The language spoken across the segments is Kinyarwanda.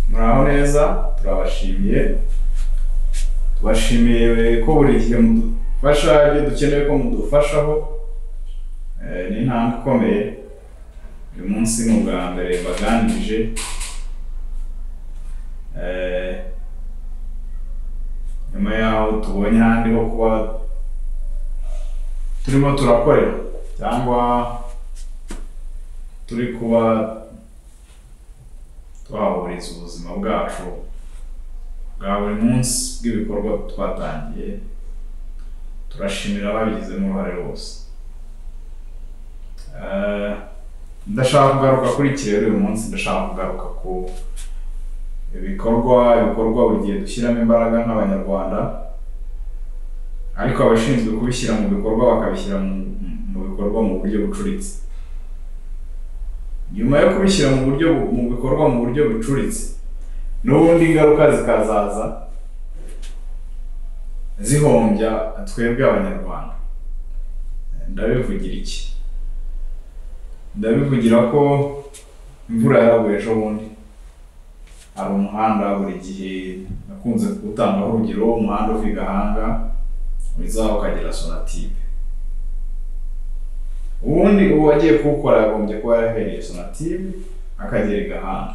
neza turabashimiye tubashimiye ko buri gihe mudufasha ibyo dukeneye ko mudufashaho Eh, ni intambwe ikomeye uyu munsi ni ubwa mbere mbaganirije Eh, nyuma yaho tubonye ahandi ho kuba turimo turakorera cyangwa turi kuba twahuriza ubuzima bwacu bwa buri munsi bw'ibikorwa twatangiye turashimira ababigizemo uruhare bose Eh, ndashaka kugaruka kuri iki rero uyu munsi ndashaka kugaruka ku ibikorwa ibikorwa buri gihe dushyiramo imbaraga nk'abanyarwanda ariko abashinzwe kubishyira mu bikorwa bakabishyira mu- mu bikorwa mu buryo bucuritse nyuma yo kubishyira mu buryo bu- mu bikorwa mu buryo bucuritse n'ubundi ingaruka zikazaza zihombya twebwe abanyarwanda ndabivugira iki ndabivugira ko imvura yaraguye ejo bundi hari umuhanda buri gihe nakunze gutangaho urugero umuhanda uva i Gahanga wizaho ukagera sonatibe ubundi uwagiye kuwukora yagombye kuba yarahereye sonatibe akagera i Gahanga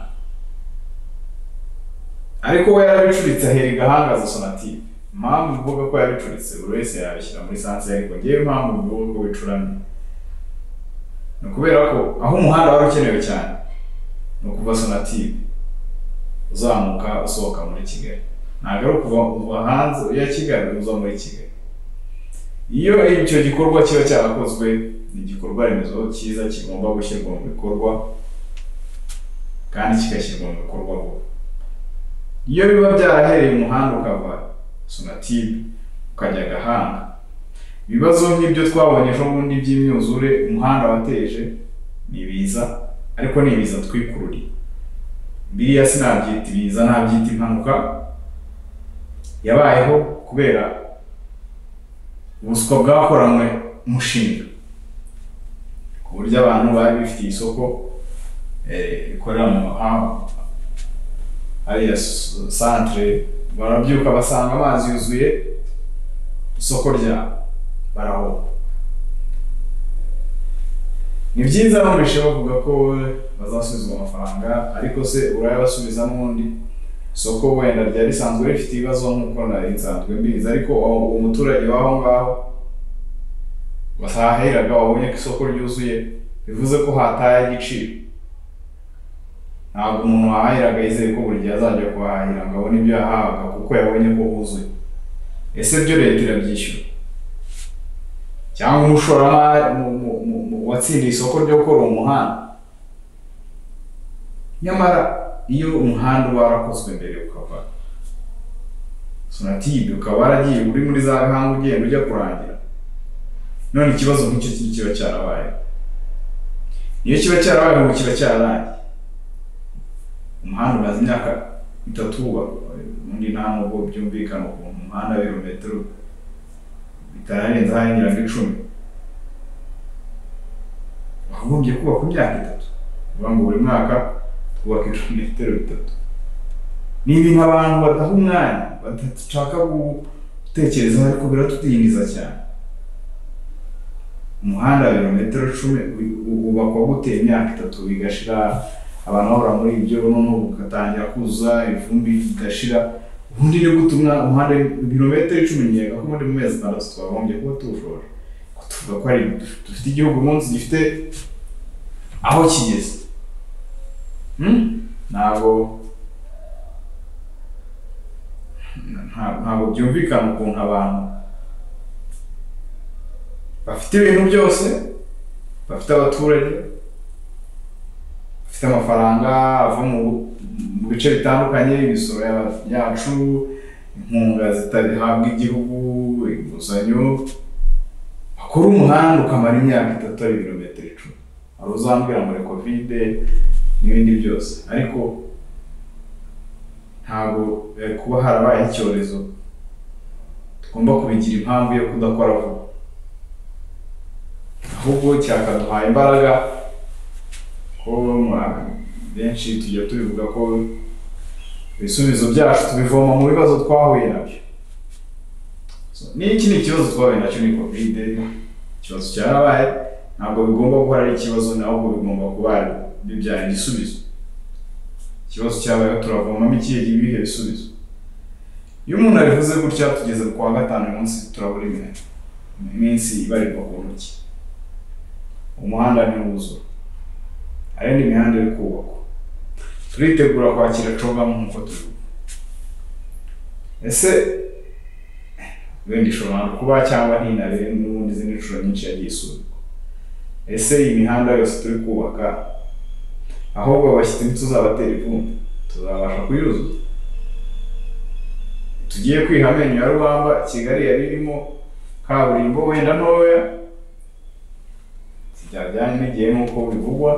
ariko we yarabicuritse ahera i Gahanga aza sonatibe impamvu mvuga ko yabicuritse buri wese yabishyira muri sanse ariko ngewe impamvu mvuga ko bicuramye ni ukubera ko aho umuhanda wari ukenewe cyane ni ukuva sonatibe uzamuka usohoka muri kigali ntabwo ari ukuva uva hanze ujya kigali uza muri kigali iyo icyo gikorwa kiba cyarakozwe ni igikorwa remezo cyiza kigomba gushyirwa mu bikorwa kandi kigashyirwa mu bikorwa vuba iyo biba byarahereye umuhanda ukava sonatibe ukajya gahanga ibibazo nk'ibyo twabonye ejo bundi by'imyuzure umuhanda wateje ni ibiza ariko ni ibiza twikururiye biriya sinabyita ibiza nabyita impanuka yabayeho kubera ubuswa bwakoranywe umushinga ku buryo abantu bari bifitiye isoko eh, rikorera mu mahanga hariya s- santere barabyuka basanga amazi yuzuye isoko ryabo barahomba ni byiza bumvishe bavuga ko bazasubizwa amafaranga ariko se urayabasubizamo undi isoko wenda ryari risanzwe rifite ibibazo nk'uko nari nsanzwe mbizi ariko uwo uwo muturage w'aho ngaho wasaheraga wabonye ko isoko ryuzuye bivuze ko hataye igiciro ntabwo umuntu wahahiraga yizeye ko buri gihe azajya kuhahira ngo abone ibyo yahabaga kuko yabonye ko huzuye ese byo leta irabyishyura cyangwa umushoramari mu- mu- mu- mu- watsindiye isoko ryo gukora uwo muhanda nyamara iyo umuhanda uba warakozwe mbere ukava sonatibe ukaba waragiye uri muri za gahanga ugenda ujya kurangira none ikibazo nk'icyo ki- kiba cyarabaye iyo kiba cyarabaye ubu kiba cyararangiye umuhanda umaze imyaka itatu wubakwa ubundi nta nubwo byumvikana ukuntu umuhanda w'ibirometero bitarenze aho ngira ngo icumi wagombye kubaka imyaka itatu uvuga ngo buri mwaka twubaka ibirometero bitatu ni ibintu abantu badaha umwanya badashaka gutekereza ariko biratudindiza cyane umuhanda wa birometero icumi u- u- wubakwa gute imyaka itatu bigashira abantu bahora muri ibyo noneho ugatangira kuzuza ivumbi ridashira ubundi ni gute umwa- umuhanda ibirometero icumi nkeka ko muri mu mezi atandatu twagombye kuba tuwushoje ko tuvuga ko ari dufite igihugu umunsi gifite aho kigeze Hmm? ntabwo nta- ntabwo byumvikana ukuntu abantu bafite ibintu byose bafite abaturage bafite amafaranga ava mu mu bice bitandukanye imisoro ya- yacu inkunga zitahabwa igihugu inguzanyo bakora umuhanda ukamara imyaka itatu ari ibirometero icumi hari uzambwira muri kovide n'ibindi byose ariko ntabwo eh, kuba harabaye icyorezo tugomba kubigira impamvu yo kudakora vuba ahubwo cyakaduhaye imbaraga ko mwa- benshi tujya tubivuga ko ibisubizo byacu tubivoma mu bibazo twahuye nabyo So, ni iki ni ikibazo twahuye nacyo ni covid ikibazo cyarabaye ntabwo bigomba kuba ari ikibazo ahubwo bigomba kuba bibyara igisubizo ikibazo cyabayeho turavomamo ikihe ibihe bisubizo iyo umuntu abivuze gutya tugeze ku wa gatanu uyu munsi turabura iminota iminsi ibarirwa ku ntoki umuhanda ntiwuzura hari indi mihanda iri kubakwa turitegura kwakira coga nk'uko tubivuga ese wenda ishobora kuba cyangwa ntinabe n'ubundi izindi nshuro nyinshi yagiye isubikwa ese iyi mihanda yose turi kubaka ahubwo abashyitsi ntituzabatera ivumbi tuzabasha kuyuzuza tugiye kwiha amenyo ya rubamba kigali yari irimo kaburimbo wenda ntoya zitajyanye n'igihe nk'uko bivugwa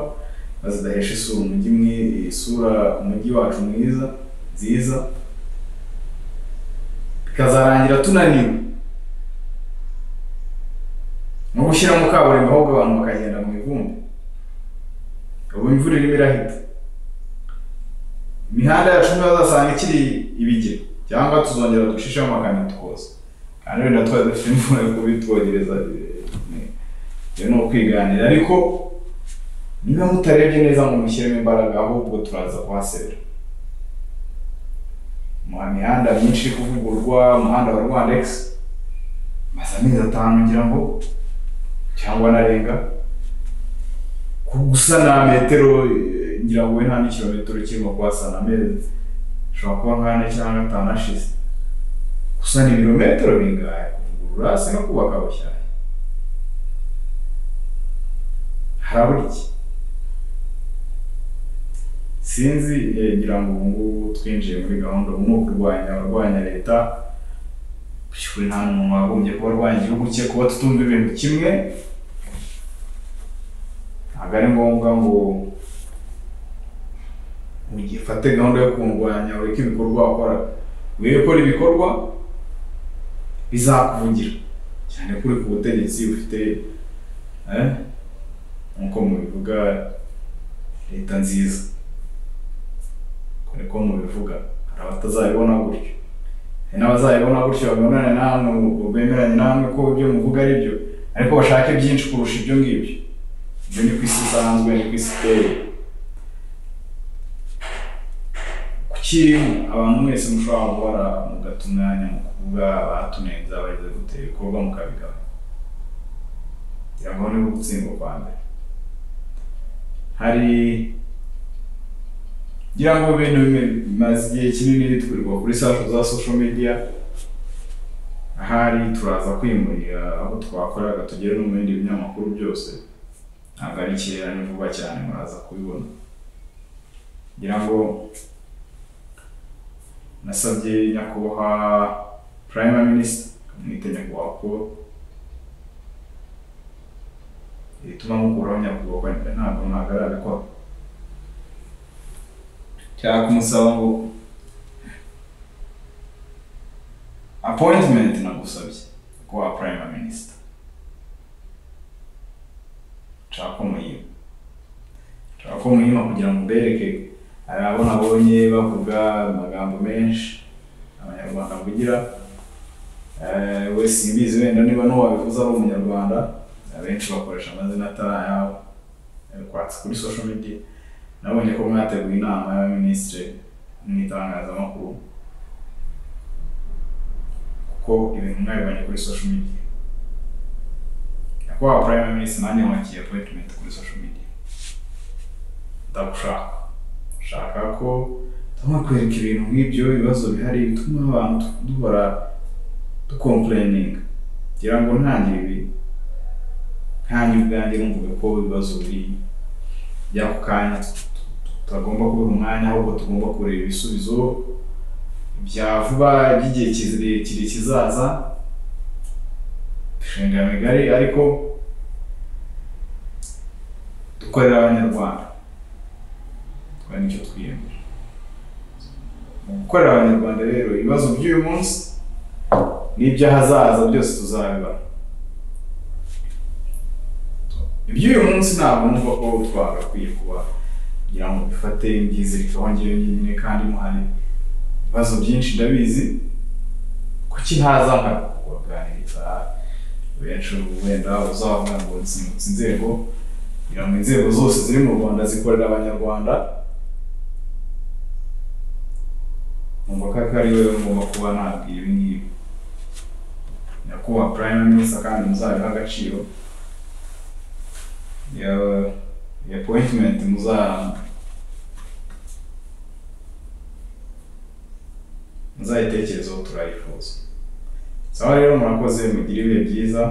bazidahesha isura umujyi mwi isura umujyi wacu mwiza nziza bikazarangira tunaniwe no gushyiramo kaburimbo ahubwo abantu bakagenda mu ivumbi ubu imvura irimo irahita imihanda yacu niyo bazasanga ikiri ibigega cyangwa tuzongera ducishemo amakamyo tukoza kandi wenda twari dufite imvura yo kubitwogereza byo ni ukwiganira ariko niba mutarebye neza ngo mushyiremo imbaraga ahubwo turaza kuhasera mu mihanda myinshi iri kuvugururwa umuhanda wa rwanda egisi maze amezi atanu ngira ngo cyangwa anarenga gusana metero eh, ngira ngo nta n'ikirometero kirimo kuhasana amezi ushobora kuba nk'ane cyangwa gatanu ashize gusana ibirometero bingahe kuvugurura hasi no kubaka bushyashya harabura iki sinzi eh, ngira ngo ubu ngubu twinjiye muri gahunda ubu ni ukurwanya abarwanya leta by'ukuri nta muntu wagombye kuba arwanya igihugu cye kuba tutumva ibintu kimwe ntabwo ari ngombwa ngo ugifate gahunda yo kurwanya ureke ibikorwa wakora wiye gukora ibikorwa bizakuvugira cyane kuri ku butegetsi ufite eh, nk'uko mubivuga leta nziza uko niko mubivuga hari abatazabibona gutyo hari n'abazabibona gutyo babonane namwe bemeranye namwe ko ibyo muvuga ari byo ariko bashake byinshi kurusha ibyo ngibyo ibyo ni ku isi isanzwe ni ku isi iteye kuki abantu mwese mushobora guhora mugata umwanya mu kuvuga abatunenze abagize gutera ibikorwa mukabigaba kugira ngo ni gutsindwa kwa mbere hari ngira ngo ibintu bimwe bimaze igihe kinini bitwirirwa kuri safu za social media ahari turaza kwimurira aho twakoreraga tugere no mu bindi binyamakuru byose ntabwo ari kera ni vuba cyane muraza kubibona ngira ngo nasabye nyakubahwa prime minister mwite nyakubahwa paul ibituma mukuraho nyakubahwa ntabwo ntabwo arabikora cyangwa kumusaba ngo appointment nagusabye kuba prime minister nshaka ko muyiba nshaka ko muyiba kugira ngo mbereke hari abo nabonye bavuga amagambo menshi abanyarwanda bavugira Eh, we simbizi wenda niba n'uwabivuze ari umunyarwanda abenshi bakoresha amazina atarayabo Eh, kwatse kuri social media nabonye ko mwateguye inama y'abaminisitiri mu itangazamakuru kuko ibintu mwabibonye kuri social media kuba prime minister nanjye nwakiye appointment kuri social media ndagushaka shaka ko tugomba kwereka ibintu nk'ibyo ibibazo bihari bituma abantu duhora dukomplayininga kugira ngo ntangire ibi nkange ubwanjye numvuga ko ibibazo biri by'ako kanya tutagomba kubura umwanya ahubwo tugomba kureba ibisubizo bya vuba by'igihe kirekire kizaza imishinga migari ariko dukorera abanyarwanda tukora nicyo twiyemeje mu gukorera abanyarwanda rero ibibazo by'uyu munsi n'iby'ahazaza byose tuzabibara iby'uyu munsi ntabwo numva ko twagakwiye kuba kugira ngo dufate ibyizirikaho ngewe nyine kandi muhari ibibazo byinshi ndabizi kuki ntaza nkakuganiriza benshi ubu wenda uzavuga ngo nsimbutse inzego kugira ngo inzego zose ziri mu rwanda zikorera abanyarwanda numva ko ko ari wowe ngomba kuba nabwira ibi ngibi nyakubahwa prime minister kandi muzabiha agaciro ya ya appointment muza muzayitekerezeho turayifuza sawa rero murakoze mugire ibihe byiza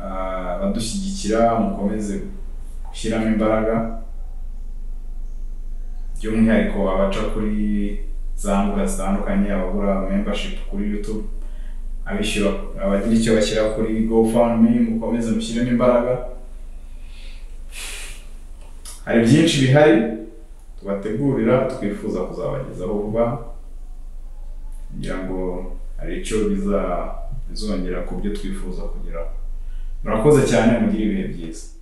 Ah, abadushyigikira mukomeze gushyiramo imbaraga by'umwihariko abaca kuri za mbuga zitandukanye abagura membership kuri youtube abishyura abagira icyo bashyira kuri gofundme mukomeze mushyiremo imbaraga hari byinshi bihari tubategurira twifuza kuzabagezaho vuba kugira ngo hari icyo biza bizongera ku byo twifuza kugeraho murakoze cyane mugire ibihe byiza